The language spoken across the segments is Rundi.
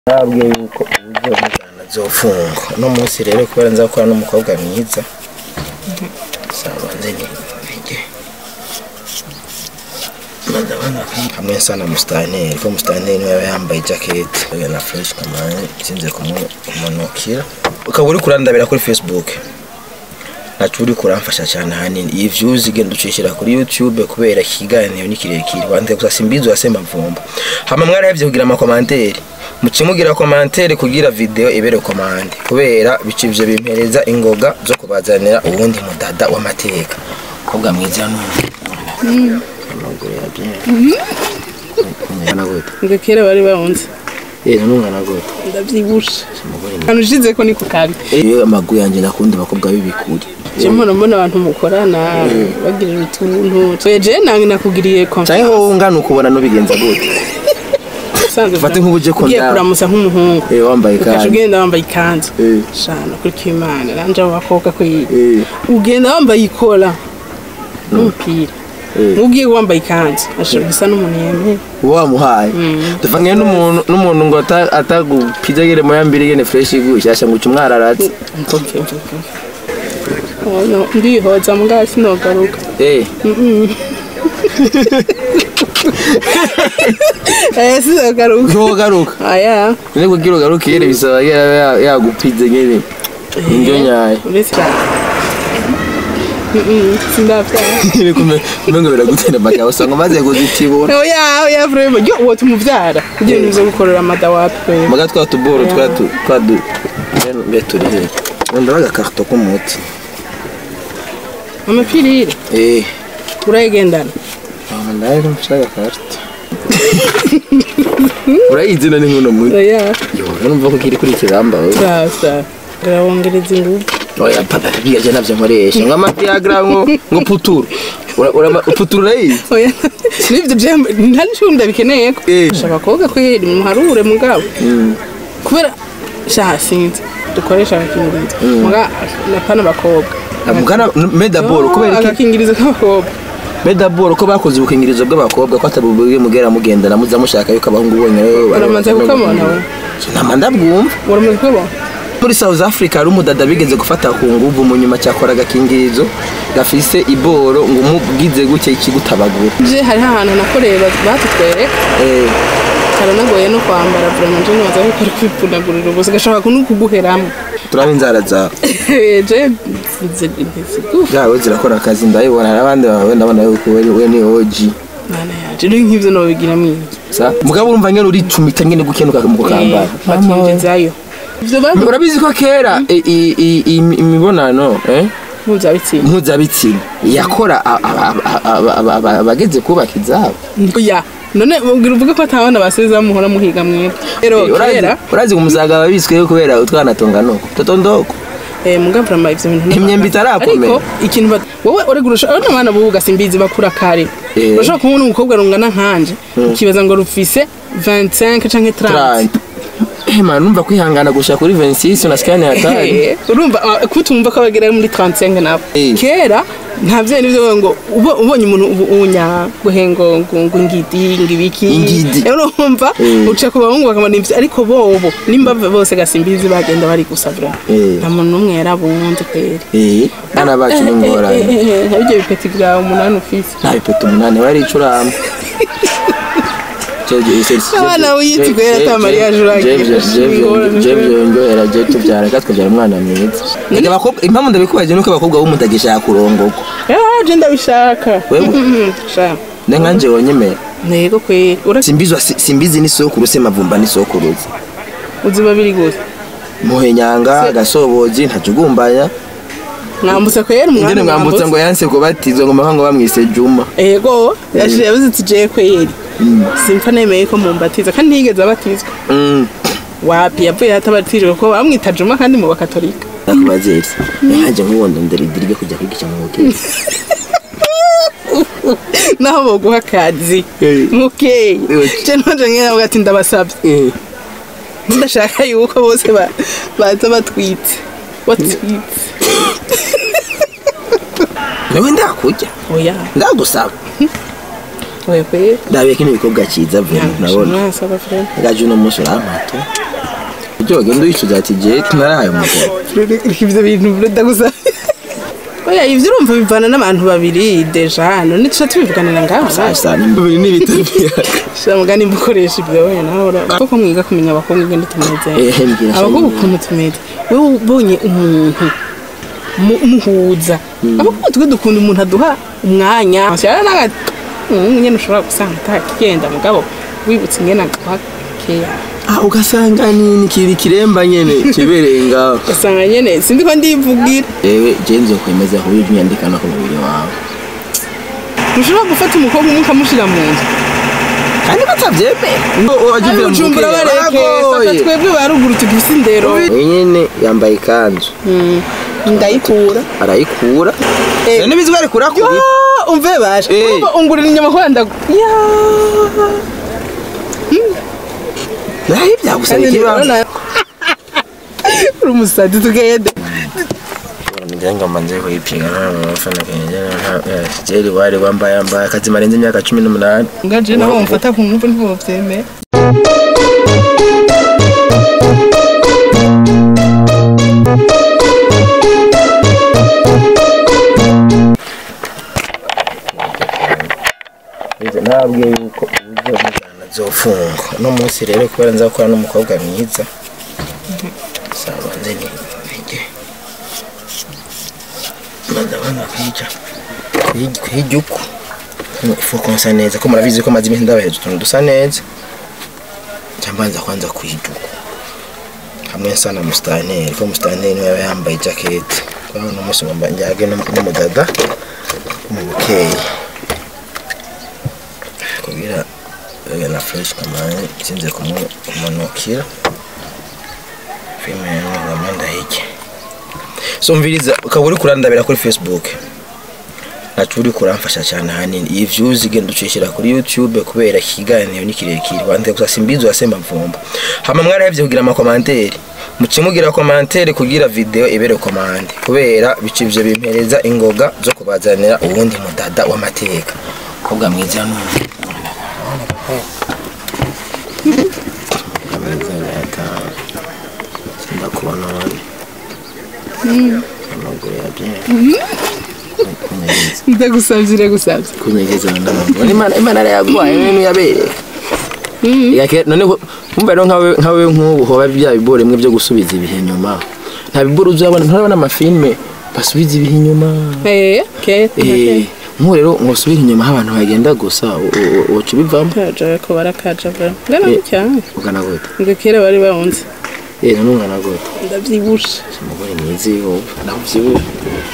nabwiye yuko uburyo mujyana zofungwa uno munsi rero kubera nza gukora n'umukobwa mwiza saba nzanye nige ndabona hamwe nsa na musitanteri ko musitanteri niwe yaba yambaye jaketi na fureshi kamani sinze kumunukira ukaba uri kurandabira kuri facebook ntacu uri kuramfasha cyane ahanini iyi views igenda ucishira kuri youtube kubera ikiganiro ni kirekire wandika gusa simbizi wasema mvumba hama mwarahevye kugira amakomanteri mucimugira komantere kugira video ibere komande kubera bica ivyo bimpereza ingoga zo kubazanira uwundi mudada w'amateka kobwa mwiza n'ubu amaguru ya bien umwana gute ngo kera bari bawunze eh n'umwana gute ndabyibushe umugore ahantu ushize ko ni ku kabi iyo amaguru yanje nakunda abakobwa b'ibikuri je mbona mbona abantu mukorana bagirira utuntu so je nange nakugiriye canke confiance wowe ungana ukubona n'ubigenza gute usanzwe Fate nk'ubuje ko ugiye ndawe. kuramusa nk'umuhungu eh wambaye ukaca kandi ugenda wambaye ikanzu Eh. shana kuri kimana nanje abo bakobwa ko yi eh ugenda wambaye ikora n'umupira Eh. ugiye wambaye ikanzu ashobora gusa n'umuntu yemeye wamuhaye tuvangiye n'umuntu n'umuntu ngo ata- atagupiza gere moya mbiri gene fresh gushasha ngo umwararatse mvuge mvuge Oh, no, ndihoza mugabo sinogaruka eh eh sinogaruka ntugaruka aya none kugira ugaruke gere bisaba yaba ya- yagupize gene indyo nyayo uretse sindavyaye kumengo biragutera amagabo usanga umaze kuzitibura oya oya vrema yo uwo tumuvyara kugira ngo uze gukorera mada wapi maga twa tuboro twa tu twa du mbe turi he ndabaga agakarito k'umuti amapirire eh urayigendana aho ndaye nshaka karito urayizi none nk'uno muti oya yo numva ko kiri kuri kiramba we sasa ndabongereza inguvu oya papa bigaje navyo nkoresha ngo amafiagra ngo ngo puturu Ura- ura- puturu urayizi oya nivyo je nta ncunda bikeneye ko Eh. shaka koga kweri muharure mugabo kubera shaha sinzi dukoresha agakingirizo muga napana abakobwa mugana medaboro kubera iki agakingirizo k'abakobwa medaboro ko bakoze ubukingirizo bw'abakobwa ko atabubwiye mugera mugendana muza mushaka yuko abahungu bonyine uramaze kukamona we nama ndabwumva uramaze kukabona muri south africa hari umudada bigeze gufata ku nguvu mu nyuma cyakora agakingirizo gafise iboro ngo umubwize gutya ikigutabagura je hariho ahantu nakoreye ba- batutwereka eh karanagoye no kwambara vraiment je nibaza ko ari kwipfunagurira ubusa gashobora no kuguheramo turaba inzara zawe je ntizigufa zawe zirakora akazi ndabibona hari abandi bawe ndabona yuko we we ni oji mana yaje ni nk'ivyo nobigira mwinshi sa mugabo urumva nyene uricumita nyene gukenuka mu kukambara bakinjizayo ivyo babu urabizi ko kera i- i- i- i- imibonano eh mpuzabitsina mpuzabitsina yakora a- a- a- a- a- a- abageze kubaka izabo ya none ubwira uvuge ko atabana basiza muhora muhiga mwebwe rero Urazi- kera urazi ngo umusaga babisweho kubera utwana tonganuko totondoko eh muga vraiment ivyo bintu Imyembe itarakomera. ariko ikintu bat- wowe uri gurusha abana abana bubu gasimbizi bakura kare Eh. urashobora kubona umukobwa rungana nkanje ukibaza ngo rufise 25 canke 30 ema numva kwihangana gusha kuri 26 unasikia ni hatari Eh, urumva ah, kutumva ko bagera muri 35 nabo Eh. kera nta vyo nivyo ngo ubo- ubonye umuntu ubu- unya guhengo ngo ngo ngidi ngibiki Ingidi. Eh, urumva Eh. uca ku bahungu bakamana ivyo ariko bobo nimba bose gasimbizi bagenda bari gusabira Eh. nta muntu n'umwe yarabunze kweri eh bana bacu ni ngorane ntabyo bipeti bwawe umunani ufise nta bipeto umunani wari icurama Abana wiyitwa yari ata mariage uragira. jevyo ndyohera je tubyara katwabyara umwana mwiza Ega abakobwa- impamvu ndabikubaje nuko abakobwa bo mutagishaka kurongorwa yaje ndabishaka Wewe? Mhm, sha ne nkanje wonyemera ntego kweri ura simbizwa si- simbizi n'isokuru semavumba n'isokuruza uzi babiri gusa muhenyanga gasobozi ntajugumbanya mwambutse kweri ingene umwana mwambutsa ngo yanse kubatizwa ngo mahanga bamwise juma ego yashije yabuze ati je kweri simpfa nemeye ko mumbatiza kandi ntiyigeze abatizwa Mm. wapi yavuye atabatijwe ko bamwita juma kandi mu bakatolika nakubazeri nkanje nk'ubundi ndaridirige kujya kwigisha mu hoteli naho boguha akazi Eh. mukeyi Eh. je nonje nkera ati ndabasabye ndashaka yuko bose ba- baza batwitse batwitse nawe ndakujya oya ndagusaba oya kweri ndabiye kino bikorwa cyiza vuba nabona mwasaba frere gaje uno munsi urampata ibyo wagenda wicuza ati je narahaye umugabo ibyo bintu ndagusa oya ibyo urumva bivana n'abantu babiri deja hano ntituca tubivuganira ngaho sasa nimba biri n'ibitabira shira mugani mukoresha ibyo wenda nawe ura- koko mwiga kumenya abakobwa ingene tumeze Ehe, mbwira abakobwa shenge. ukuntu tumeze wowe ubonye umuntu mu- muhuza abakobwa twe dukunda umuntu aduha umwanya shira naga nyene ushobora gusanga atakigenda mugabo wibutse ingene aguha keya ah ugasanga ni kiri kiremba nyene kibereye ngaho ugasanga nyene sindi ko ndivugira yewe je nzokwemeza ko ujya unyandikana ku mubiri wawe ntushobora gufata umukobwa umwe ukamushira mu nzu kandi batabyemera ngo wajya ari bujumbura bareke fata twebwe ba ruguru tugifise indero uyu nyene yambaye ikanzu ndayikura arayikura Eh. none bizwi arikura yo kuri umve bashe Eh. urumva ungurira inyama kugira ndagu ya naho byagusaba ikibazo uri umusazi tugende ngira manze kuyipinga nta mufana kenge nta jeri wari wambaye yambaye akazi marenze imyaka cumi n'umunani ngaje nabo mfata ku ngufu ntibovyemera ntabwiye yuko uburyo bw'ijana zofungwa uno munsi rero kubera nzakora n'umukobwa mwiza sabanze ni nige maze abana kwica kwiga uko ifu konsa neza ko murabizi ko maze iminsi ndabahereza utuntu dusa neza cyangwa nza kwanza kwiga uko hamwe nsa na musitanteri ko musitanteri niwe yaba yambaye ijaketi kubera uno munsi ngomba njyage n'umudada mu bukeyi kugira yoga na fresh kamani sinze kumu- kumanukira filime ngamba ndahike so mviriza ukaba uri kurandabira kuri facebook nacu uri kuramfasha cyane ahanini iyi views igenda ucishira kuri youtube kubera ikiganiro ni kirekire wandike gusa simbizi wasema mvumba hama mwarahevye kugira amakomanteri mucimugira komantere kugira video ibere komande kubera bica ivyo bimpereza ingoga zo kubazanira uwundi mudada w'amateka kobwa mwiza n'undi ndakubona wani amaguru ya bien ndagusavye ndagusavye kunyegeza ndamaguru imana imana yaragwaye ibintu yabereye Yake- none ko- kumva rero nkawe nkawe nk'ubu hoba bya bibore mwe byo gusubiza ibihe inyuma nta bibore uzabona nturabona amafilme basubiza ibihe inyuma eh kete Eh, nk'ubu rero ngosubira inyuma aho abantu bagenda gusa u- u- uca ubivamo kaja ko barakaja bra ngana Eh. cyane ugana gute ngo kera bari bawunze eh none ungana gute ndavyibushe umugore mwiza iyo naho ubyibushye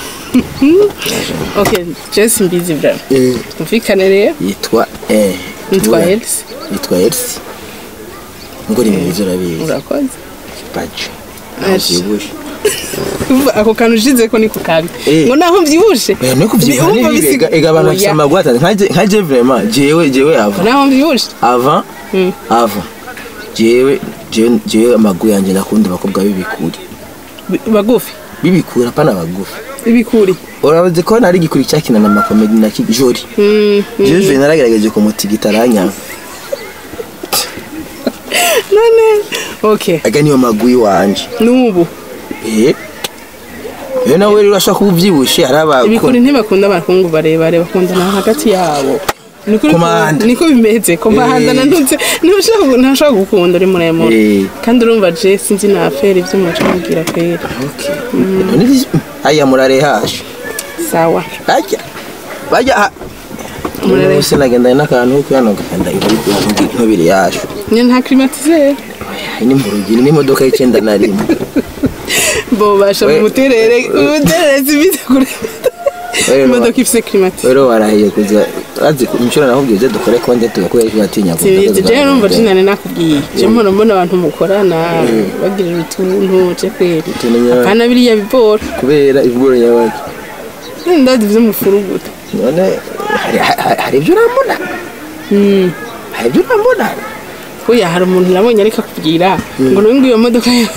okay jesi mbizi bra Eh, tumvikane rero yitwa eh nitwa tuvuga- Elsie yitwa Elsie ngo ni mwiza urabizi urakoze baje naho Aje. ubyibushye Uva, ako kantu ushize ko niko kabi Eh. ngo naho mvyibushe Eh, no kuvyibuha Urumva ni bibi, bisiga- ega- ega abantu bafise Oya. amaguru atanu nkaje nkaje vraiment jewe jewe ava naho mvyibushe ava Mm. ava jewe jewe jewe amaguru yanje nakunda abakobwa b'ibikuri Bi- bagufi b'ibikuri apana bagufi ibikuri urabaze ko nari igikuri cyakina na makomedi na kijori Mm, mm. jewe naragerageje kumutigita aranyanga none okay aga niyo maguru iwanje n'ubu eh rero nawe rero urashaka kuba ubyibushe hari ibikuri abakunda ntibakunda abahungu barebare bakundana hagati yabo Niko uri Komanda. ku- niko bimeze komanda Eh. nandutse ntushobora ntashobora gukunda uri muremure Eh. kandi urumva je sinzi na affaire ibyo muca mubwira kwera okay none izi- aya murare hashe sawa bajya bajya ha- Murare. umunsi nagendanye n'akantu kuyano gakanda nkubiri yasho nye nta climatiseur ni mu rugero n'imodoka y'icyenda na rimwe bo basha We- mu muterere umuterere zibite kure We- imodoka ifise climatiseur rero warahiye kuza azi inshuro nakubwiye uze dukore konti tugakora icyo atinya sibizi je numva jinane nakubwiye je mbona mbona abantu mukorana bagirira utuntu je kweri Utuntu nyawe. apana biriya bibora kubera ivuguro nyabaki ndazi vyo mufuruguta none hari- hari- hari ibyo urambona hari ibyo urambona oya hari umuntu nabonye ariko akubwira ngo nungu iyo modoka yawe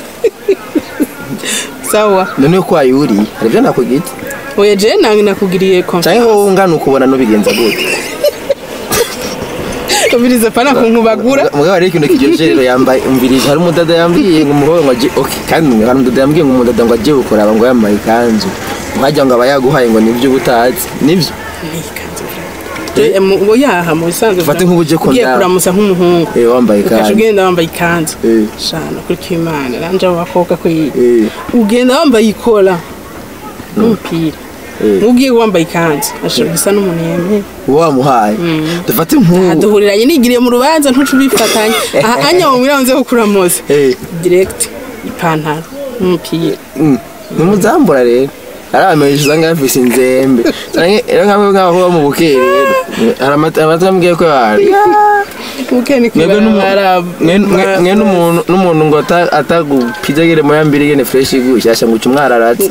sawa none ko wayuriye hari ibyo nakugita oya je nange nakugiriye konfi cyangwa wowe ungana ukubona n'ubigenza gute ubiriza pana kunkubagura mugabo hari ikintu kiryoshye rero yambaye umvirizo hari umudada yambwiye ngo umukobwa ngo aje okay kandi hari umudada yambwiye ngo umudada ngo aje gukoraba ngo yambaye ikanzu nkajya ngo aba yaguhaye ngo nibyo uba utazi nibyo Eh, mu- ngo yaha mu bisanzwe Fate nk'ubu uje ugiye kundaba. kuramusa nk'umuhungu eh wambaye ukaca ikanzu ugenda wambaye ikanzu Eh. shana kuri kimana nanje abo bakobwa kwiye eh ugenda wambaye ikora n'umupira Eh. ugiye wambaye ikanzu ashobora gusa n'umuntu yemeye uwo wamuhaye dufate nk'ubu duhuriranye nigiriye mu rubanza ntuce ubifatanye aha anya mu mwirango nze kukuramuza eh direct ipantaro n'umupira Mm, nimuzambura rero hari abamenyesha usanga bafise inzembe canke rero nk'abo nk'aho bo mu bukeye rero hari amata amata ambwiye ko bari ukeni mwebwe n'umu- kwibara mwe- mwe- mwe n'umuntu n'umuntu ngo ata- atagupizagire mu yambiri gene fresh gushyashya ngo uce umwararatse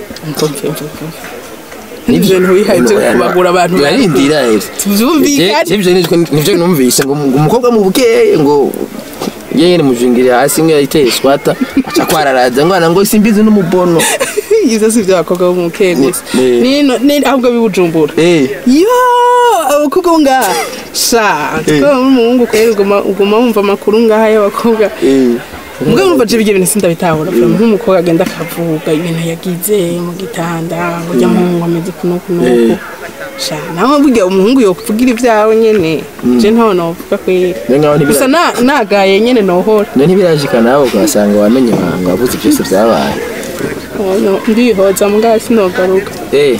nivyo ntiwihaye byo kubagura abantu barindira rero tuvyumvikane Je- je- nivyo nivyo numvise ngo ngo umukobwa mu bukeye ngo yene mujingire hasi ngo yayiteye swata aca kwararaza ngo ana ngo simbizi n'umubono ivyo si vyo abakobwa bo mu bukeye gusa Eh. nino ni- ahubwo bibujumbura eh yo abakobwa bo ngaha sha tukaba n'umuhungu kwera uguma uguma wumva amakuru ngaha y'abakobwa eh mugabo numva je bigye bintu sindabitahura mm. nk'umukobwa agenda akavuga ibintu yagize mu gitanda ngo ujya muhungu ameze kuno kunuku Eh. sha nawe burya umuhungu yokuvugira ivyawe nyene je ntaho novuga kwera Ni nkaho ntibira- gusa na- nagaye nyene nohora none ntibirashika nawe ukahasanga wamenye ibanga wavuze byose byabaye Oh, no, ndihoza mugabo sinogaruka eh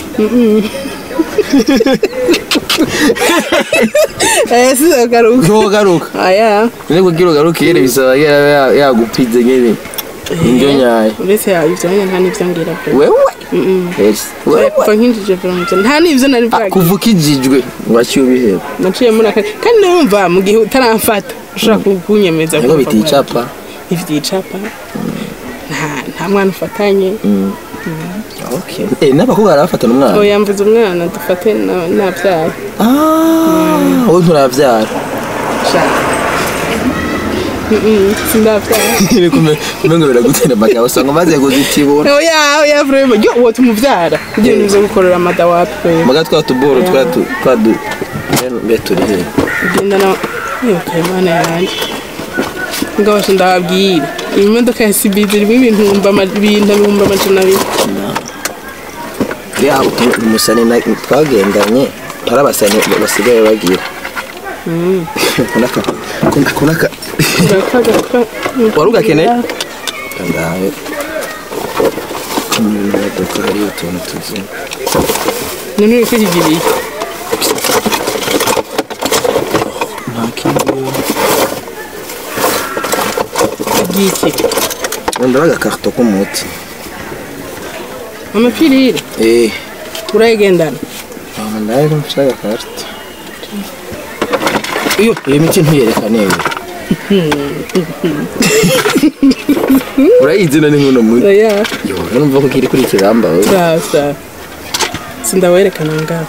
eh sinogaruka ntugaruka aya none kugira ugaruke yere bisaba yaba ya- yagupize nyene indyo nyayo uretse yawe ivyo nyene nta n'ivyo ngira pe wewe yes wewe kuva nkinjije veromuzo nta n'ivyo nari Ah, bwagi kuva ukijijwe ngo aciye ubiheba naciye muri aka kandi numva mu gihe utaramfata ushobora ku- kunyemeza niko kumva biticapa ntivyicapa nta nta mwana ufatanye okay eh n'abakobwa barabafatana umwana oya mvuze umwana dufate na- nabyaye ah wowe nturavyara shaka Mm-mm, sindavyara kumengo biragutera amagabo usanga umaze kuzitibura oya oya vrema yo uwo tumuvyara kugira ngo uze gukorera amada watwe maga twa tuboro twa tu twa du mbe turi he ugenda na yokaye mana yanjye ngabasha ndababwira iyi modoka ya sibizi irimo ibintu ama- ibintu ibihumbi amajana abiri ya umusani na twagendanye hari abasani basigaye bagira kunaka kunaka Wari ugakeneye? kandawe mu modoka hari utuntu tuzi none uri kwigiriye nta kindi igiki ndaba agakarito k'umuti amapirire eh urayigendana ntabwo ndaye ko mfite agakarito iyo iyi miti ntuyerekane we urayizi none nk'uno muri oya yo numva ko kiri kuri kiramba we sasa sindawerekana ngaho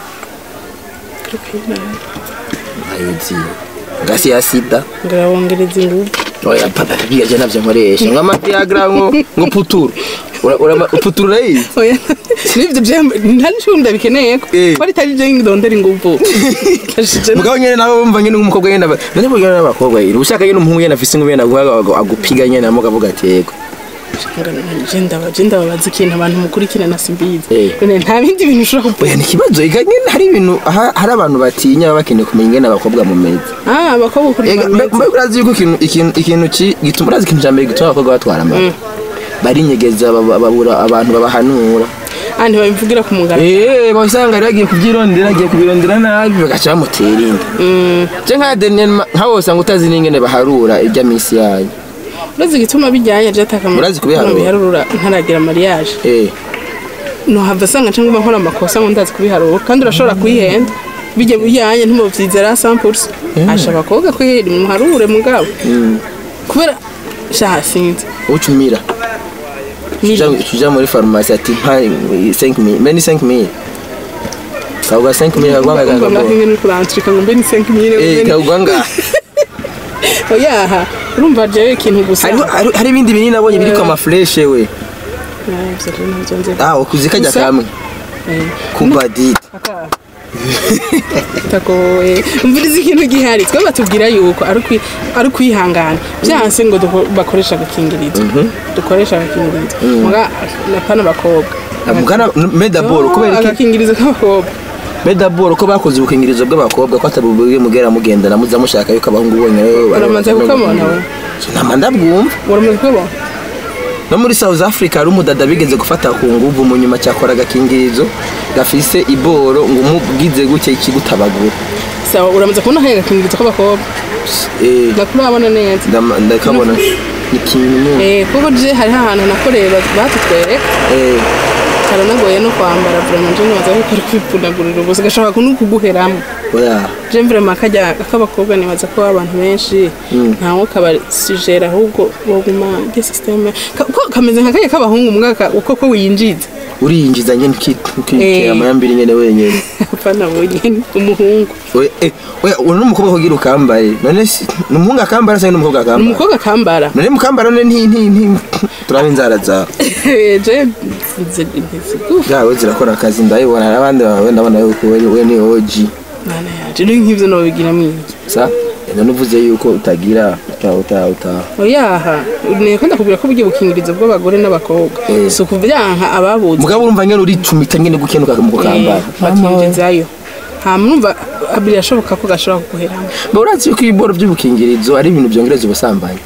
ayizi gasi ya sida ngarabongereza ingufu oya papa bigaje navyo nkoresha ngo amaviagra ngo ngo puturu Ura- ura- puturu urayizi oya nivyo vyambo nta n'icyo ndabikeneye ko Eh. ko ritari je ndondera ingufu kashije mugabo nyene nawe wumva nyene nk'umukobwa nyene aba- none burya n'abakobwa yiri ushaka nyene umuhungu nyene afise inkumi nyene aguha agupiga nyene namuga avuga ati yego je ndaba je ndababaza ikintu abantu mukurikirana simbizi Eh. none nta bindi bintu ushobora kuvuga oya ni ikibazo ega nyene hari ibintu aha- hari abantu batinya baba bakeneye kumenya ingene abakobwa mumeze ah abakobwa ukuri ega mbe mbe urazi yuko ikintu ikintu ikintu ki- gituma urazi ikintu cya mbere gituma abakobwa batwara amata barinyegeza baba- babura abantu babahanura ah ntibabivugira ku mugara Eh, basanga rero agiye kubyirondera agiye kubirondera nabi bagaca bamutera inda je nka Daniel Ma- nka wose ngo utazi n'ingene baharura irya misi yayo urazi igituma bijyanye je ataka Urazi kubiharura? biharura ntaragira mariage eh no hava asanga cyangwa nkora amakosa ngo ndazi kubiharura kandi urashobora kuyihenda bijya bijyanye ntimubyizera 100% asha abakobwa kwihera muharure mugabo kubera shaha sinzi ucumira tuja tuja muri farumasi ati mpa 5000 mbe ni 5000 kawuga 5000 kagwanga umva kagwanga mwaka ni kurantrika ngo mbe ni 5000 eh kagwanga oyaha urumva jewe ikintu gusa hari hari- hari ibindi binini nabonye biri kwa mafreshe we Ah, ivyo rero navyo nzi. ah ukuzi kajya Gusa- kamwe Eh, kubadit aka- tagoye umviriza ikintu gihari twe batubwira yuko ari ukwi- ari kwihangana byanse ngo duko- bakoresha agakingirizo dukoresha agakingirizo muga napana abakobwa mugana medaboro kubera iki agakingirizo k'abakobwa medaboro ko bakoze ubukingirizo bw'abakobwa ko atari ububwe mugera mugendana muza mushaka yuko abahungu bonyine uramaze kukabona we nama ndabwumva uramaze kukabona no muri south africa hari umudada bigeze gufata ku nguvu mu nyuma cyakora agakingirizo gafise iboro ngo umubwize gutya ikigutabagura sawa uramaze kubona akahe agakingirizo k'abakobwa Eh, ndakurabona neza ndama- ndakabona ni ikintu Eh, kuko je hariho ahantu nakoreye ba- batutwereka eh, karanagoye no kwambara vraiment je nibaza yuko ari kwipfunagurira ubusa gashobora no kuguheramo oya je vraiment kajya k'abakobwa nibaza ko abantu benshi ntawe kabasijera ahubwo boguma de systeme Ka- ko kameze nka kajya k'abahungu mwaka uko ko winjiza uriyinjiza nyine ukitera Eh. amayambiri nyine wenyine apana wenyine umuhungu We- eh, oya uri n'umukobwa kugira ukambaye none si ni umuhungu akambara cyangwa n'umukobwa ni akambara umukobwa kambara none mukambara none nti nti nti turaba inzara zawe je ntizigufa zawe zirakora akazi ndabibona n'abandi bawe ndabona yuko we we ni oji mana yaje ni nk'ivyo nobigiramo iki sa none uvuze yuko utagira uta uta uta oyaha niko ndakubwira ko buryo bukingirizo bw'abagore n'abakobwa Eh. si ukuvyanka ababuze mugabo urumva nyine uricumita nyine gukenuka mu kukambara bakinjizayo hama urumva birashoboka ko gashobora kuguheramo mba urazi yuko ibiboro by'ubukingirizo ari ibintu byongereza ubusambanyi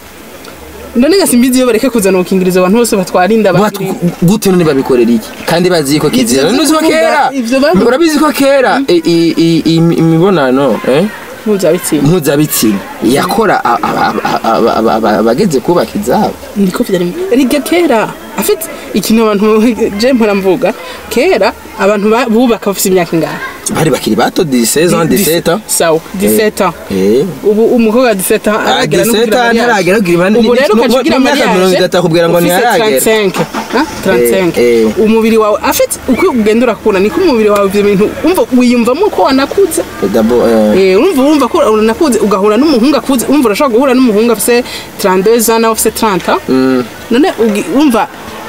none gasimbizi iyo bareke kuzana ubukingirizo abantu bose batwara inda Batu- bakiri gute none babikorera iki kandi bazi yuko kizira Ivyo none uzi ko tuvuga, kera ivyo bavuga. urabizi ko kera i- i- i- i- imibonano eh mpuzabitsina mpuzabitsina yakora a- a- a- a- a- a- abageze kubaka izabo niko vyari riga kera afite ikintu abantu je mpora mvuga kera abantu ba- bubaka bafite imyaka ingana bari bakiri bato 16 ans 17 ans sawa 17 ans eh ubu umukobwa wa 17 ans Ah, aragera no 17 kugira ans mariage. ntaragera kugira mariage. ubu rero Mu- ukaca mu- ugira mu myaka mariage, mirongo itatu akubwira ngo ufise ntiharagera. 35 ha? 35 Eh, eh. umubiri wawe afite uko ugenda urakura niko umubiri wawe ivyo bintu umva wiyumvamo ko wanakuze d'abord eh, Eh, urumva urumva ko uranakuze ugahura n'umuhungu akuze urumva urashobora guhura n'umuhungu afise 32 ans nawe afise 30 ans mm, none ugi- urumva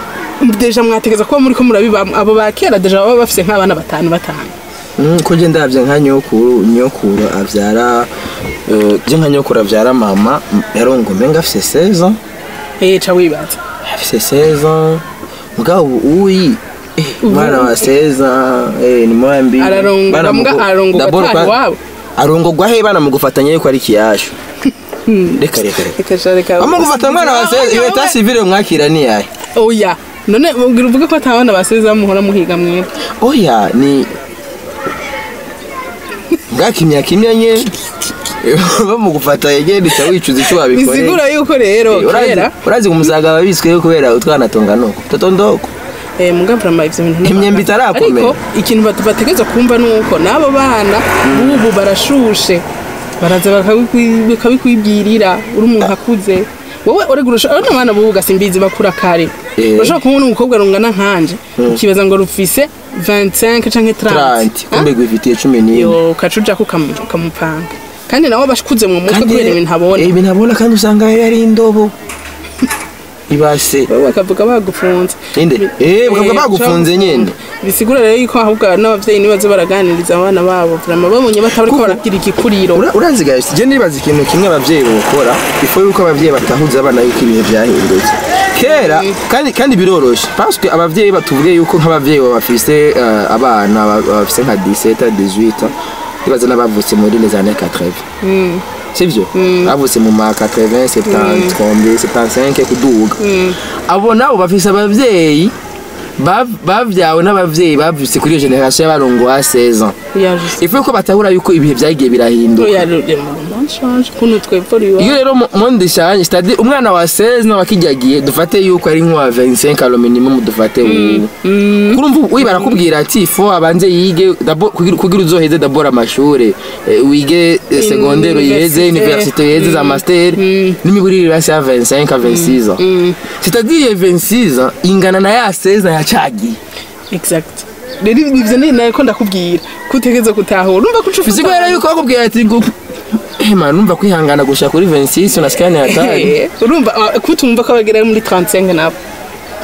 deja mwategeza kuba muri ko murabibamo abo ba kera deja baba bafise nk'abana batanu batanu mm, ko je ndavye nka nyokuru nyokuru avyara eh, je nka nyokuru avyara mama m- yarongo menga afise 16 ans eh ca wibaza afise 16 ans mugabo uyi eh, mwana wa 16 ans eh, ni mwambi Ararongo- Bana mbwa mugu- arongorwa d'abord atari kwa- iwabo. arongorwa he bana mugufatanya yuko ari kiyashu reka reka reka reka sha reka ama gufata mwana wa 16 iyo ta civile mwakira ni yahe oya none ubwira uvuge ko atabana baseza muhora muhiga mwebwe oya ni ngakimya kimya nye bamugufata yegera ica wicuza icyo wabikoreye bisigura yuko rero Eh, urazi- kera urazi ngo umusaga babisweho kubera utwana tunga nuko toto ndoko eh mugavrama ivyo bintu ntabwo- Imyembe itarakomera. ariko ikintu batu- bategerezwa kumva nuko n'abo bana bubu barashushe baraza bakabikwi- bakabikwibwirira uri umuntu akuze wowe urega urusha abana bana bubu gasimbizi bakura kare Eh. urashobora kubona umukobwa rungana nkanje ukibaza ngo rufise 25 canke 30 30 kumbe gwifitiye cumi n'imwe yo ukacuja ko ukamu- ukamupanga kandi nawe abashukuze mu mutwe kubera ibintu abona Eh, ibintu abona kandi usanga yari indobo ibase wowe bakavuga bagufunze Inde? Eh, bakavuga bagufunze nyene. bisigura rero yuko ahubwo n'abavyeyi nibaze baraganiriza abana babo vrama babonye batariko Kuko- baragira igikuriro Ura- urazi guys je nibaza ikintu kimwe abavyeyi bokora before yuko abavyeyi batahuza abana yuko ibihe byahindutse kera kandi kandi biroroshe parce que abavyeyi batuvuge yuko nk'abavyeyi bafise uh, abana ba- bafise nka 17 18 nibaza n'abavutse muri les années 80 sivyo bavutse mu ma 80 70 30 75 kuduga abo nabo bafise abavyeyi bav- bavyawe n'abavyeyi bavutse kuri iyo generation y'abarongo wa 16 ans yaje ifu yuko batahura yuko ibihe byagiye birahinduka yaje mu change kuntu twevura iwa iyo rero mo- monde change c'est-à-dire umwana wa 16 nawe akijyagiye dufate yuko ari nk'uwa 25 alo minimum dufate ubu kurumva ubu barakubwira ati fo abanze yige d'abord kugira kugira uzoheze d'abord amashure eh, wige eh, secondaire uyiheze Université. université uyiheze za master n'imiburire basi ya 25 à 26 ans c'est-à-dire iyo 26 ans ingana na ya 16 ans yacagiye exact rero ivyo ni nako ndakubwira kutegeza gutahura urumva ko ucufuza bisigura yuko bakubwira ati ngo eh man numva kwihangana gushaka kuri 26 unasikia ni hatari Eh, urumva ah, kutumva ko bagera muri 35 nabo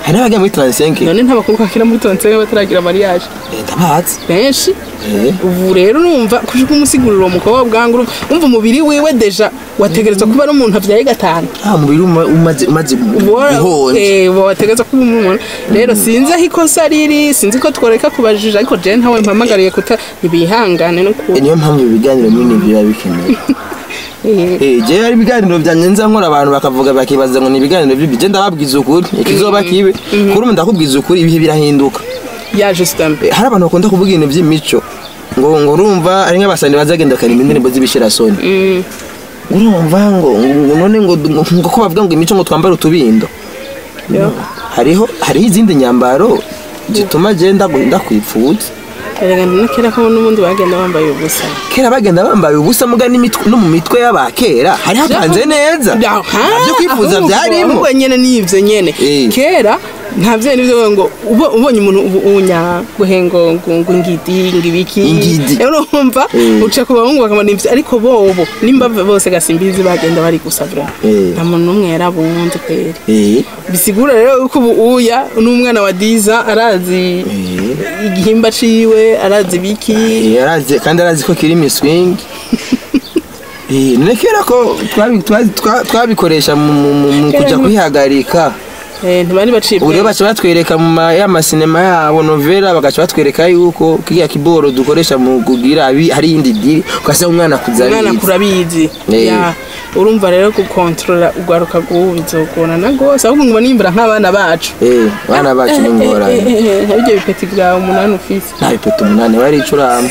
hari n'abagiye muri 35 none nta bakobwa bakira muri tonsenge bataragira mariage Eh, ndabazi benshi Eh. ubu rero urumva kuja kumusigurira uwo mukobwa bwangu urumva umva umubiri wiwe deja wategerezwa kuba ari umuntu avyaye gatanu ah umubiri uma- umaze umaze guhonja wategereza kuba umuntu rero sinzi aho ikosa riri sinzi ko tworeka kubajija ariko je ntawe mpamagariye kuta ntibihangane no ku Eh, niyo mpamvu ibiganiro binini biba bikenewe Eh, Eh, je hari ibiganiro byanjye nza nkora abantu bakavuga bakibaza ngo ni ibiganiro bibi je ndababwiza ukuri ikizoba kibe kuri ubu ndakubwiza ukuri ibihe birahinduka ya Justin Eh, hari abantu bakunda kuvuga ibintu by'imico ngo ngo urumva ari nk'abasani bazagenda bakarima indirimbo z'ibishirasoni Mm, urumva ngo ngo none ngo ngo ko bavuga ngo imico ngo twambare utubindo yo. hariho hariho izindi nyambaro zituma agenda ndakwipfuza erega ndinakera ko n'ubundi bagenda bambaye ubusa kera bagenda bambaye ubusa muga n'imitwe- no mu mitwe y'abakera hari hapanze neza nabyo kwifuza byarimo ahubwo nyene nivyo nyene Eh. kera nta vyo nivyo ngo ubo- ubonye umuntu ubu- unya guhengo ngo ngo ngidi ngibiki Ingidi. rero urumva Eh. uca ku bahungu bakamana ivyo ariko bobo nimba bose gasimbizi bagenda bari gusa vraiment Eh. nta muntu n'umwe yarabunze kweri Eh, bisigura rero yuko ubu uya n'umwana wa diza arazi eh, igihimba ciwe arazi biki eh, arazi- kandi arazi ko kiri miswing Eh, none kera ko twabi- twazi- twa- twabikoresha mu mu- mu- mu Kera kuja nti- kwihagarika Eh, ntibari bacibwa ubu rero baca batwereka mu ma- ya masinema yabo novela bagaca batwereka yuko kiriya kiboro dukoresha mu kugira abi- hari iyindi diri ugasanga umwana kuza umwana abizi. kurabizi Eh. Ya, urumva rero gukontorora urwaruka rw'ubu bizogorana rwose ahubwo ngo nimbura nk'abana bacu Eh, bana bacu ni ingorane nka ibyo bipeti byawe umunani ufise nta bipeta umunani bari icurama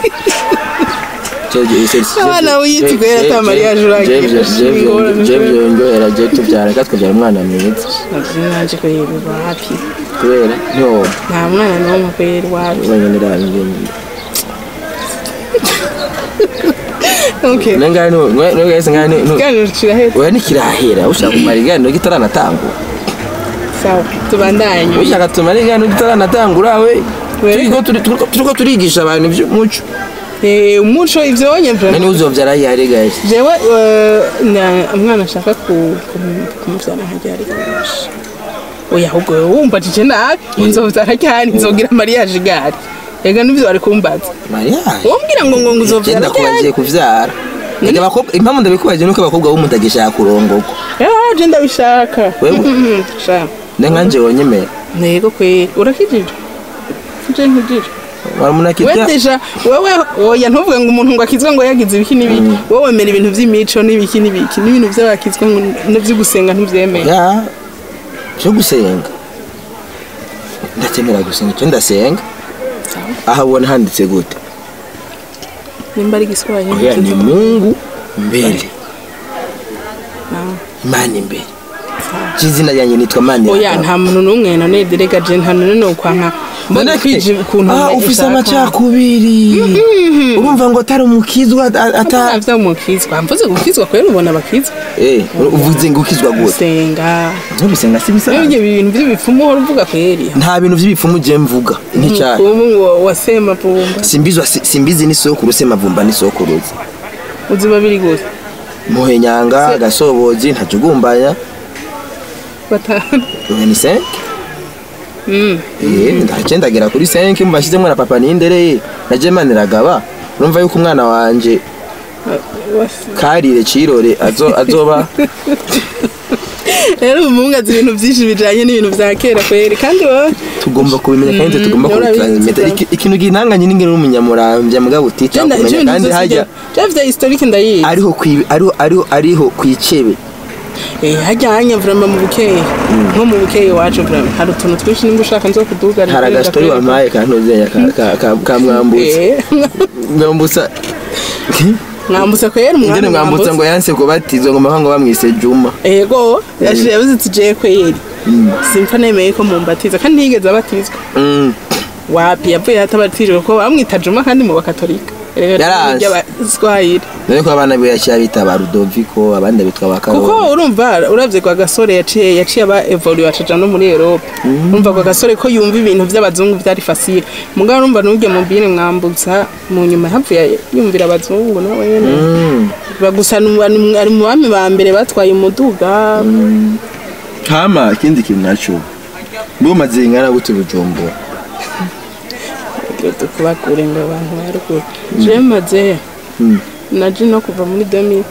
Abana wiyitwa yari ata mariage uragira. Ingorane. byongerera je tubyara reka tukabyara umwana mwiza naje kureba wapi kubera ntiwoba nta mwana n'umwe kwera wapi wenyine rangiye okay nengane nengane ngane ikiganiro kirahetse oya nikirahera ushaka kumara iganiro kitaranatangura sawa tubandanye ushaka tumara iganiro kitaranatangura we We. turiko turi- turiko- turiko turigisha abantu ivy'umuco Eh, umuco ivyo wonyemvura nani uzovyara yari guys jewe eh, na- umwana ashaka ku- kumu- kumuvyara nkaryari gashi oya ahubwo wowe wumva jije nabi nzovyara ryari nzogira mariage gari ega nivyo bari kumbaza mariage wombwira ngo ngo ngo uzovyara genda kubagiye ryari kuvyara Ega abakobwa impamvu ndabikubaje nuko abakobwa bo mutagishaka kurongorwa Ah, je ndabishaka Wewe? sha ne nkanje wonyemera ntego kweri urakijije je nkijije we waramunakirya deja wewe oya ntuvuge ngo umuntu ngo akizwe ngo yagize ibiki n'ibiki wowe wemera ibintu vy'imico n'ibiki n'ibiki n'ibintu vy'abakizwe ngo n'ivyo gusenga ntuvyemera ya cyo gusenga ndatemera gusenga cyo ndasenga aha ubona handitse gute nimba ari igiswahili oya ni mungu mbere Ah. imana imbere cy'izina ryanjye nitwa mani oya nta muntu n'umwe none derega je nta none no kwanka mbona kwije ukuntu ah ufise amacakubiri urumva ngo atari umukizwa a- ata atavya umukizwa mvuze gukizwa kwera ubona abakizwa eh uvuze ngo ukizwa gute gusenga ntubisenga si bisanzwe ibyo bintu by'ibipfumu uhora uvuga kweri nta bintu by'ibipfumu je mvuga nticyane ubu ngo wasema pumba simbizwa si- simbizi n'isokuru semavumba n'isokuruzi uziba biri gute muhenyanga gasobozi ntajugumbanya batanu ubu ni senke Mm. eh ndaje ndagera kuri senke mubashizemo na papa n'indereye na jemani ragaba urumva yuko umwana wanje Was- karire cirore azo azoba rero umuhungu azi ibintu byinshi bijanye n'ibintu vya kera kweri kandi wowe tugomba kubimenya kandi Mm, tugomba urabizi kubitransmita cyane. Iki- ikintu gihanganye n'ingene n'umunyamurambya mugabo utica Jenda kumenya ibintu kandi byose hajya bya vya historique ndayizi ariho kwi- ariho ariho ariho kwicebe Eh, hajya hanya vraiment mu bukeye nko mu bukeye iwacu vraiment hari utuntu twinshi nimba ushaka nzo kudugarira hari agastori wampaye kantuzenya ka- ka- ka- ka mwambutsa Eh, mwambutsa mwambutsa kwera umwami ingene mwambutsa ngo yanse kubatizwa ngo mahanga bamwise juma ego yashije yavuze ati je kweri simfa nemeye ko mumbatiza kandi ntiyigeze abatizwa Mm. wapi yavuye atabatijwe ko bamwita juma kandi mu bakatolika Yaranze. ry'abaswahili dore ko abana be yaciye bita ba rudoviko abandi bitwa ba kuko karoli urumva uravye kwa gasore yaciye yaciye aba evolue acaja no muri Europe urumva kwa gasore ko yumva ibintu vy'abazungu vyari facile mugabo urumva n'urya mubine mwambutsa mu nyuma havuye yumvira abazungu nawe nyene Mm. bagusa nu- ari ari mu bami ba mbere batwaye umuduga hama ikindi kintu naco bumaze ingana gute bujumbura tukubakure ngo abantu baruguru je maze Mm. naje no kuva muri 2000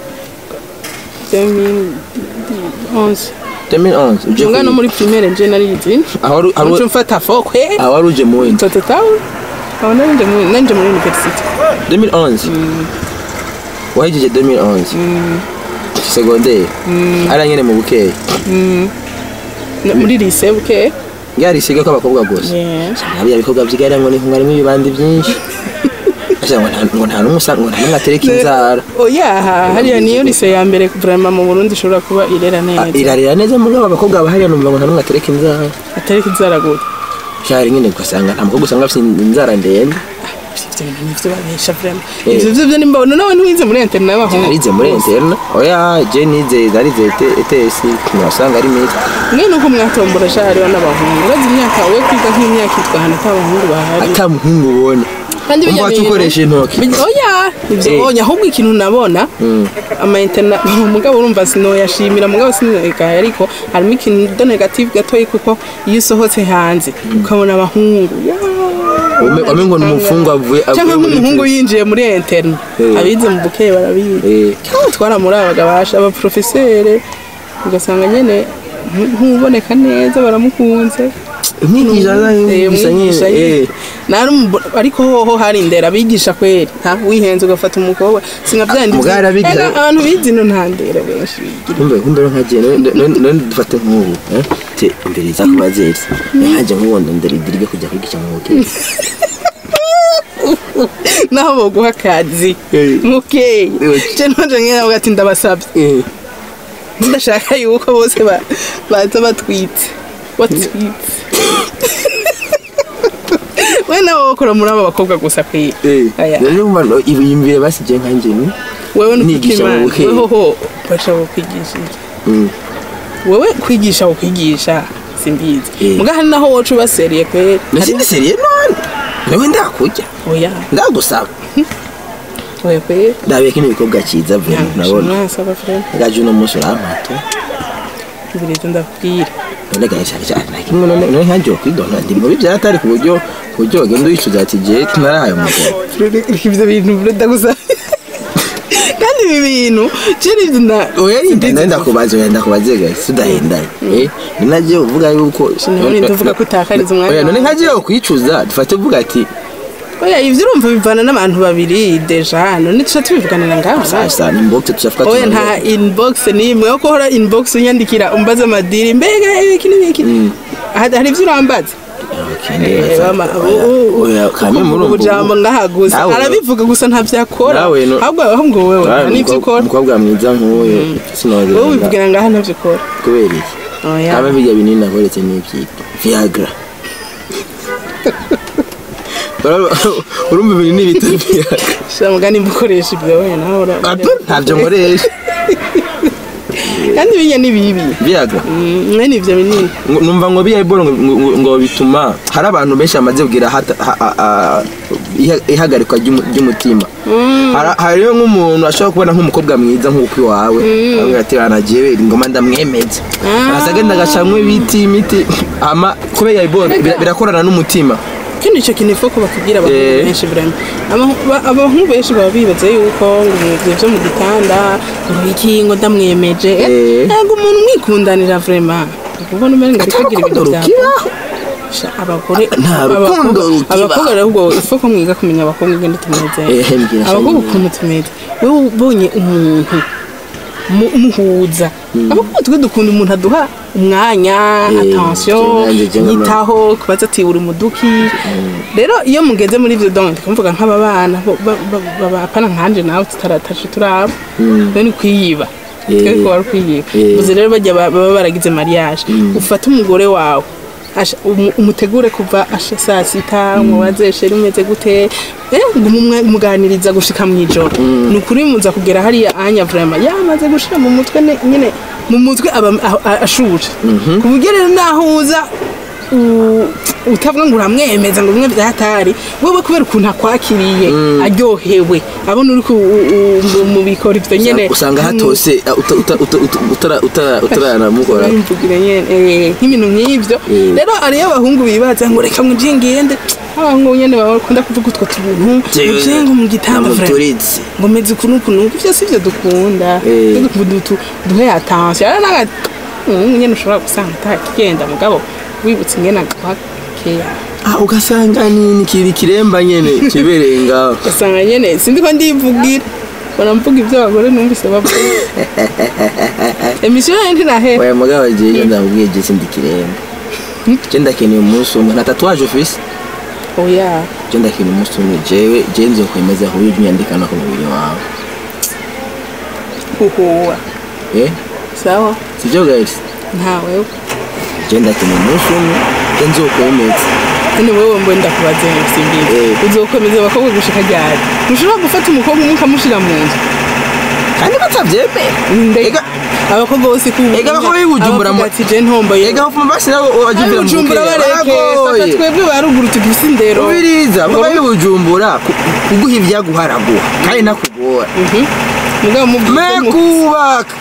2011 2011 uje Munga no kwiga. muri primaire nje narizi aho wari- aho Muco wari- mfata fokwe aho wari uje mu wenda Toto tawu aho nanje muri nanje muri university 2011 wahejeje 2011 secondaire ari nyene mu bukeya Na- muri lycée buke yarisiga ko abakobwa gusa yeah hariya ibikorwa byigara ngo ni harimo ibibandi byinshi Asa ngo nta- ngo nta n'umwe usa- ngo nta n'umwe atereka inzara oya hariya niyo lycée ya mbere vraiment mu Burundi ishobora kuba irera Ah, neza irarira neza muri abo bakobwa bahariya numva ngo nta n'umwe atereka inzara atari kizara gute cyari nyine ugasanga nta mukobwa usanga afite inzara ndende ivyo bintu nivyo babesha vraiment Eh. ivyo vyo vyo nimba nawe ntiwize muri internet y'abahungu narize muri interna oya je nize narize ETS ntiwasanga ari meza mwe nuko mwatombora sha hariho n'abahungu urazi imyaka we kwiga nk'imyaka itanu ata abahungu bahari ata muhungu ubona kandi bijya umva ukoresha intoki Bijya- oya ivyo Eh. oya ahubwo ikintu nabona ama internet mugabo urumva sinoyashimira mugabo sinoyagaye ariko harimo ikintu do negative gatoyi kuko iyo usohotse hanze ukabona abahungu Ume- wame ngo ni umufungwa avuye cyangwa avuye muri nk'umuhungu prison. yinjiye muri internet Eh. abize mu bukeye barabizi Eh. cyangwa twaramurabaga basha abaprofesere ugasanga nyene ntu- ntuboneka neza baramukunze umwigisha Eh, gusa umwigisha nyine nyine. eh. Nari umubo- ariko hoho hari indera abigisha kweri nta wihenze ugafata umukobwa singa byandi Mugabo arabigisha- Ega, abantu bizi no nta ndera benshi bigira kumbe kumbe nkagiye none dufate nk'ubu eh, te imbere za kubazeri nkaje nk'ubu ndondera idirige kujya kwigisha mu hoteli naho boguha akazi Eh. mukeye Eh. je nonje nkera ati ndabasabye Eh, ndashaka yuko bose ba- baza batwitse batwitse we nawe wokora muri aba bakobwa gusa kwiga eh. Aya. rero umva no, ibuyimbire basije nkanje ni wewe Nigisha mu nukimana bukeye. wehoho basha kukwigisha iki Mm. wewe kwigisha ukwigisha simbizi Eh. muga hari naho woca ubaseriye kweri nasindi seriye none nawe ndakujya oya ndagusaba oya kweri ndabiye kino bikorwa cyiza vuba nabona mwasaba frere ngaje uno munsi urampata ibirezi ndakubwira none gahisha cyane na kimwe none none nkanjye kwidona ndi mubi byatari ku buryo ku buryo wagenda uyicuza ati je narahaye umugabo Frere, ivyo bintu frere ndagusaba kandi ibi bintu jeri ivyo nda oya yinda ndakubaza oya ndakubaze guys tudahendanye eh ninaje uvuga yuko Sinabona ndavuga ko utakariza umwanya oya none wawe. nkaje kwicuza dufate uvuga ati oya ivyo urumva bivana n'abantu babiri deja none tuca tubivuganira ngaho sasa ni mbokse tushafika oya nta inbox nimwe yo kohora inbox unyandikira umbaza amadiri mbega ibiki n'ibiki hari hari ivyo urambaza Eh, mama, u- u- oya kame muri ubu jambo ngahaguza Nawe- arabivuga gusa ntavyo akora Nawe no- ahubwo ahubwo wewe nta n'ivyo ukora umukobwa mwiza nk'uyu wowe sinogera wivugira ngaha ntavyo ukora kubera iki oya aba bijya binini nakoretse n'ibyitwa viagra urumva ibintu n'ibita viagra shira mugani mbukoresha ibyo wewe nawe ura- Ato, ntabyo nkoresha kandi binya ni bibi viagra Mm, mwene ivyo binini Ngo- numva ngo biya iboro ngo- ngo- ngo bituma hari abantu benshi bamaze kugira hata- ha- ha- ha- iha- ihagarikwa ry'umu- ry'umutima Hari- hariyo nk'umuntu ashobora kubona nk'umukobwa mwiza nk'uko iwawe avuga ati banagiye ingoma ndamwemeza Ah. araza agenda agacamwa ibiti imiti ama kubera iboro bira- birakorana n'umutima kandi icyo kintu ifuko bakubwira abahungu Eh. benshi birame Ama- ba- abahungu benshi baba bibaza yuko ngo ibyo byo mu gitanda ngo iki ngo ndamwemeje Eh. ntabwo umuntu umwikundanira vrema ubona umenga ariko agira urukundo ibintu byawe rukibaho Sha, abagore Nta rukundo abakobwa- rukibaho. abakobwa rero ubwo ifuko mwiga kumenya abakobwa ingene tumeze Eh, mbwira abakobwa shayini. ukuntu tumeze wowe ubonye umuntu mu- muhuza abakobwa twe dukunda umuntu aduha umwanya Eh, attention je nanjye je nkama- yitaho kubaza ati uri muduki rero iyo mugeze muri ivyo donc ndikumvuga nk'aba bana bo- ba- ba- ba- apana nkanje nawe tutaratashe turaba rero ni kwiyiba Eh. twe ko wari kwiyiba Eh. uzi rero bajya ba- baba baragize mariage ufate umugore wawe asha- umu- umutegure kuva asha saa sita mubaze sheri umeze gute eh, ngumwe muganiriza gushika mw'ijoro ni ukuri muza kugera hariya anya vraiment yamaze gushira mu mutwe ne- nyine mu mutwe aba a- a- ashuje ku buryo rero naho uza u- utavuga ngo uramwemeza ngo bimwe byatari wewe kubera ukuntu akwakiriye aryohewe abona uri ku- u- u- mu- mu bikora ivyo nyene usanga hatose uh, uta- uta- uta- uta- utara- utara- utaranamukora barimvugira nyene eh, nk'ibintu nk'ivyo Mm. rero hariyo abahungu bibaza ngo reka ngo nje ngende abahungu nyene bakunda kuvuga utwo tuntu Jewe, uje ngo mu gitanda vrema namuturize ngo meze ukuntu ukuntu ivyo si vyo dukunda Eh. Twe dukunda utu duhe attention rero naga umuhungu nyene ushobora gusanga atakigenda mugabo wibutse ingene aguha keya Ah, ugasanga ni ni kiri kiremba nyene kibereye ngaho ugasanga nyene sindi ko ndivugira mbona mvuga ivyo abagore numvise bavuga emisiyo yayo ntirahe oya mugabo jewe ndamubwiye je sindi kiremba je ndakeneye umunsi umwe nta tatuwaje ufise oya je ndakeneye umunsi umwe jewe je nzokwemeza ku buryo unyandikana ku mubiri wawe uhuwa eh sawa sivyo guys ntawe je ndakeneye umunsi umwe je nzokwemeza none wewe mbo ndakubaze simbizi Eh. uzokomeza abakobwa gushika ryari ntushobora gufata umukobwa umwe ukamushira mu nzu kandi batavyemera Nde- Ega- abakobwa bose ku Ega abakobwa b'i Bujumbura mu- ati je ntomboye ega hopfuma basi nawe wajuvira mu bujumbura bukeye bareke fata baragoye twebwe baruguru tugifise indero ubiriza vuba bibujumbura kuguha ibyaguha araguha kandi nakugora Mhm. mugabo me mubwire ko mu- kubaka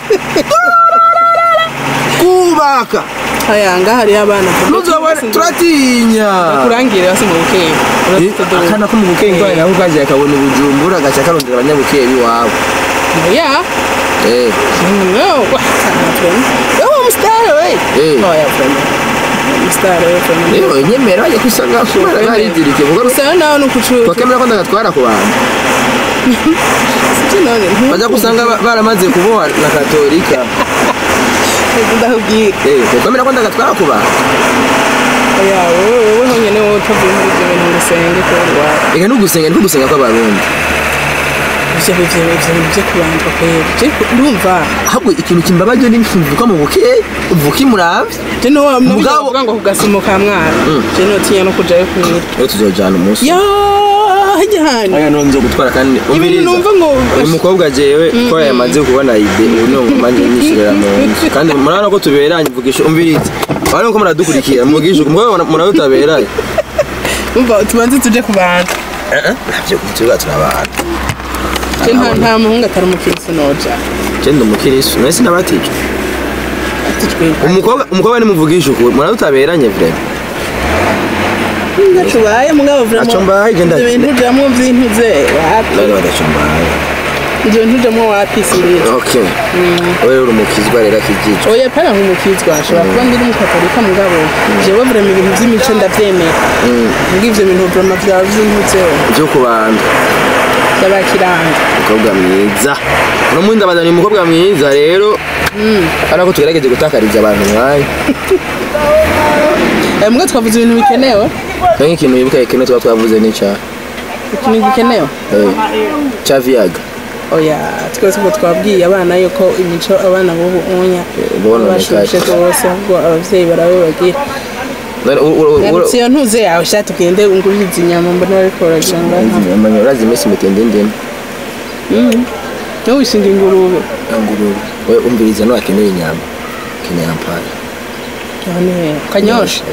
kubaka aya ngaha hariyo abana ntuzobone turatinya kurangire basi mu bukeye Eh, urafite dore akana ko mu bukeye ngwara nako kaje akabona ubujumbura agaca karondera abanyabukeye biwabo ya Eh, no wa sana friend yo mstari we Eh. oh ya friend mstari we friend rero nyemera bajya kwisanga kubera naridirike vuga gusa nawe ni ukucuruza twakemera ko ndagatwara ku bantu sibyo none bajya gusanga ba- baramaze kuboha na katolika ndakubwira Eh, twakemera ko ndagatwara ku bantu oya wowe wowe honyine wowe utavuye muri ibyo bintu ngo usenge kubera iwawe reka ntugusenga ntugusenga kw'abarundi ivyo ivyo ivyo bintu byo kubandwa kwera je ndumva ahubwo ikintu kimbabaje ni mvuka mu bukeye uvuka imuravye je no Mugabo- bavuga ngo kugasimo ka mwana je notinya no kujayo kwera rero tuzojana umunsi ya hajya hano aya nonzo gutwara kandi ibintu umviriza numva ngo uyu mukobwa jewe ko yamaze kubona ide ubu ni umanje nyishyirira mu nzu kandi murabona ko tuberanye mvugisha umviriza urabona ko muradukurikira mvugisha umukobwa murabona tutaberaye umva tubanze tuje ku bantu ntabyo tuba turabana je nta nta muhungu atari umukirisi noja genda umukirisu none sinabatijwe atijwe umukobwa umukobwa nimuvugisha ukuri murabona tutaberanye vrema ntacubaye mugabo vraiment Ntaco mbaye, je ndazi. ibyo bintu ujamwo vy'intuze wapi none badacumbaye ibyo bintu ujamwo wapi simbizi okay wowe uri umukizwa rero akijijwe oya pana nk'umukizwa ashobora kuba ndi n'umukatolika mugabo jewe vraiment ibintu vy'imico ndavyemera mbwa ivyo bintu vraiment vyaba vy'intuzeho byo ku bantu by'abakiranga umukobwa mwiza uno mundi ndabazana uyu mukobwa mwiza rero urabona ko tugerageje gutakariza abantu mwanya mbwa twavuze ibintu bikenewe Kandi nk'ikintu wibuka kimwe tuba twavuze ni cya ikintu gikenewe eh, cya viyaga oya twese ubwo twabwiye abana yuko imico abana b'ubu unya ubona bashushe rwose ubwo abavyeyi barabibagira None u- u- u- Ngarutse iyo ntuze yawe sha tugende ungurire izi nyama mbona bariko baragira ngaha Uramenya urazi iminsi mitende ndende ntuwishinga ingurube ingurube we umviriza no akeneye inyama akeneye ampara none kanyosha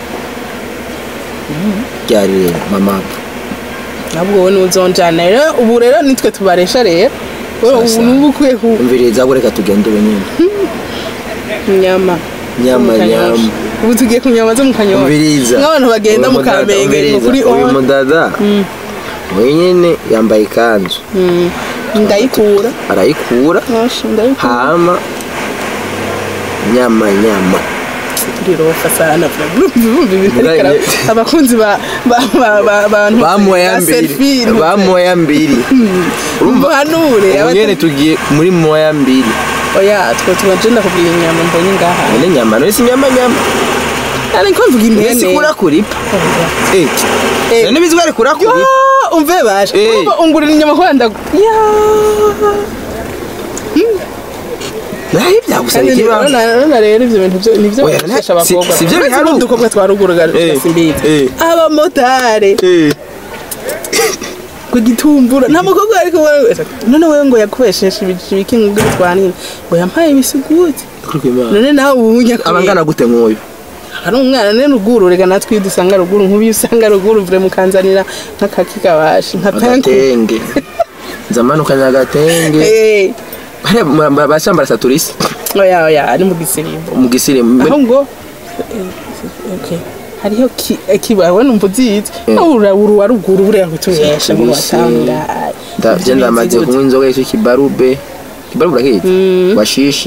ryari rero mama nabwo wowe nuzonjana rero ubu rero nitwe tubaresha rero wowe ubu Sasa. nubu ukwiye ku umviriza ahubwo reka tugende ubu nyine nyama Nyama, Mu Kanyosha. nyama. ubu tugiye ku nyama zo mu kanyosha umviriza nk'abantu bagenda Uyu mu mudada, kamenge ngo umviriza, kuri uyu on mudada wenyine yambaye ikanzu ndayikura arayikura Nyosha, ndayikura hama nyama nyama turirofa sana bumva ibintu Mugabo ariko ara- nye- abakunzi ba ba- ba- ba- bantu bamoya ba mbiri selfie, ntuze. bamoya mbiri urumva Muhanure, ubu abata- nyene tugiye muri moya mbiri oya twe tubaje ndakubwira inyama mbonye ngaha none nyama none si nyama nyama ariko mvuga none impene si kura kuripa eh Eh. none bizwari kura Yo, kuripa umve baje Eh. Urumva ungurira inyama kubera ndagu ya naho byagusaba kandi ikibazo nona nona rero ivyo bintu byo nivyo Oya, bafasha si- abakobwa si vyo Uretse biharuka. udukobwa twa ruguru ga Eh, simbizi eh. abamotari eh ku gitumbura nta mukobwa ariko wewe none wewe ngo yakubesheje ibiki ngo bitwanire ngo yampaye ibisuguti kuri kwimana none nawe ubunya abangana gute nk'uyu ari umwana ne ruguru rega natwe iyo dusanga ruguru nk'ubu iyo usanga ruguru vure mukanzanira nk'akaki kabashi nka penku agatenge nzamanukanye agatenge Eh, hariya ma- ma- basambara saturisi oya oya ari mu gisirimbo mu gisirimu aho ngo eh, okay hariho ki- eh, kibawe numva uzizi ura uru wa ruguru buriya kutubesha ngo Kibisi. watangaye ndavye ndamaze kunywa inzoga yitwa ikibarube ikibarube urakizi Mm. washishi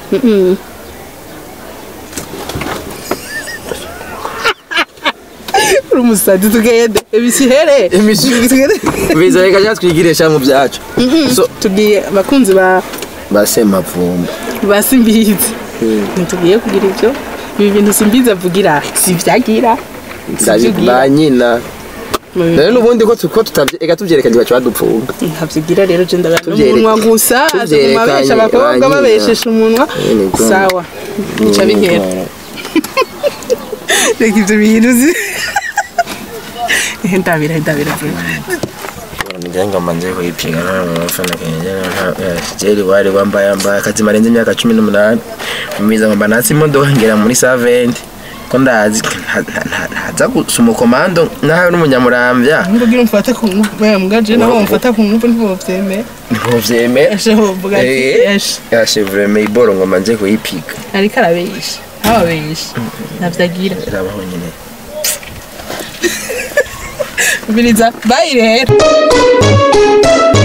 uri umusazi tugende ibisihere Ibisihere. tugende biza reka ja twigirisha mu byacu so tugiye abakunzi ba basemavumba ba simbizi ntitugiye kugira ibyo ibi bintu simbizi avugira si ibyagira ba nyina rero n'ubundi ko tu- ko tutavye ega tuvyerekanye baca badupfunga ntabyigira rero je ndabona Tuvyereka- umunwa gusa tuvyerekanye ababesha abakobwa ba nyina. babeshesha umunwa Nyene bwo. sawa bica bihera reka ibyo bintu uzi ndabira ndabira ngira manje kuyipiga n'abafana kenye jeri wari wambaye yambaye akazi marenze imyaka cumi n'umunani umiza ngomba natsi imodoka ngera muri saventi ko ndazi nta- nta- nta- ntaza gusuma komando nawe n'umunyamurambya nkugira umfate ku ngufu mbwaje nabo mfata ku ngufu ntibovyemera ntibuvyeme eshe hovuga ati eshe yashe vreme iboro ngomba nje kuyipiga ariko arabesha ababesha ntabyagira irabaho nyine umviriza bayi rero